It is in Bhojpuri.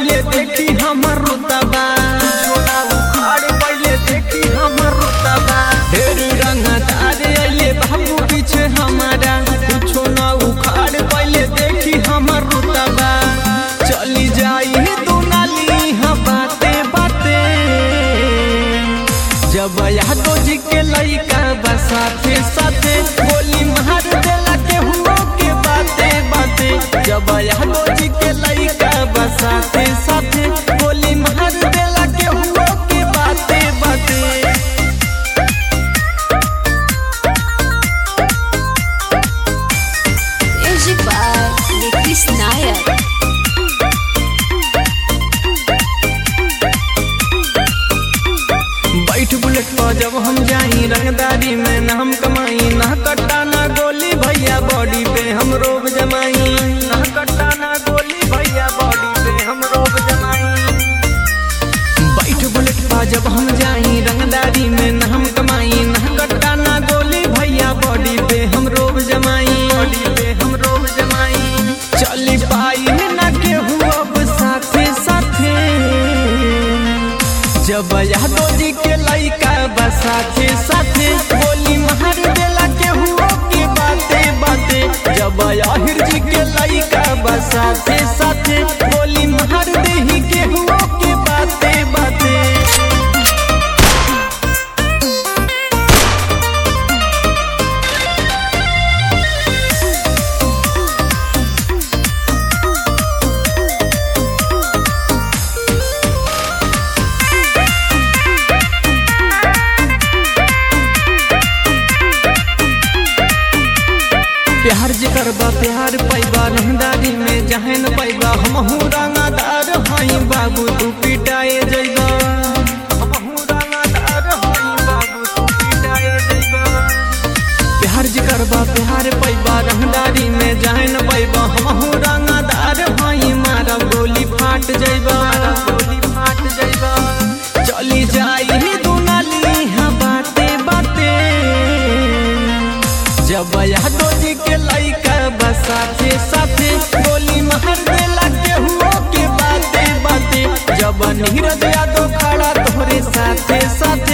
पहले देखी हमर रुतबा छोड़ा उखाड़ पहले देखी हमर रुतबा ढेर रंगदार अइले बाबू पीछे हमारा कुछो ना उखाड़ पहले देखी हमर रुतबा चली जाई दुनाली हाँ बाते बाते जब यादव जी के लइका बा साथे साथे गोली मार देला के हुओ के बाते बाते जब यादव जी के लइका बा साथे साथे गोली मार देला के हुओ के बाते बाते Music by Nikis Nayak. बैठ बुलेट पर जब हम जाई रंगदारी में ना हम कमाई ना कट्टा ना गोली भैया बॉडी पे हम रोब जमाई ना कट्टा ना गोली भैया बॉडी पे हम रोब जमाई बैठ बुलेट पर जब हम जाई रंगदारी में ना हम कमाई ना कट्टा ना गोली भैया बॉडी पे हम रोब जमाई बॉडी पे हम रोब जमाई चली पाई ना केहू अब साथे साथे जब यादव जी के लइका बा साथे साथे गोली मार देला के हुओ के बाते बाते जब आहिर जी के लइका बा साथे साथे गोली मार देही के हुओ के बाते बाते प्यार जे करबा प्यार पैबा रहदारी में जहे न पैबा हमहू रंगादार हई बाबू तू पिटाए जइबा हमहू रंगादार हई बाबू तू पिटाए जइबा प्यार जे करबा प्यार पैबा रहदारी में जहे न पैबा हमहू रंगादार हई मारा गोली फाट जइबा गोली फाट जइबा चली जाई दुनाली हाँ बाते बाते जब यादव जी के लइका बा साथे साथे गोली मार देला के हुओ के बाते बाते जब नीरज यादव खड़ा तोहरे साथे साथे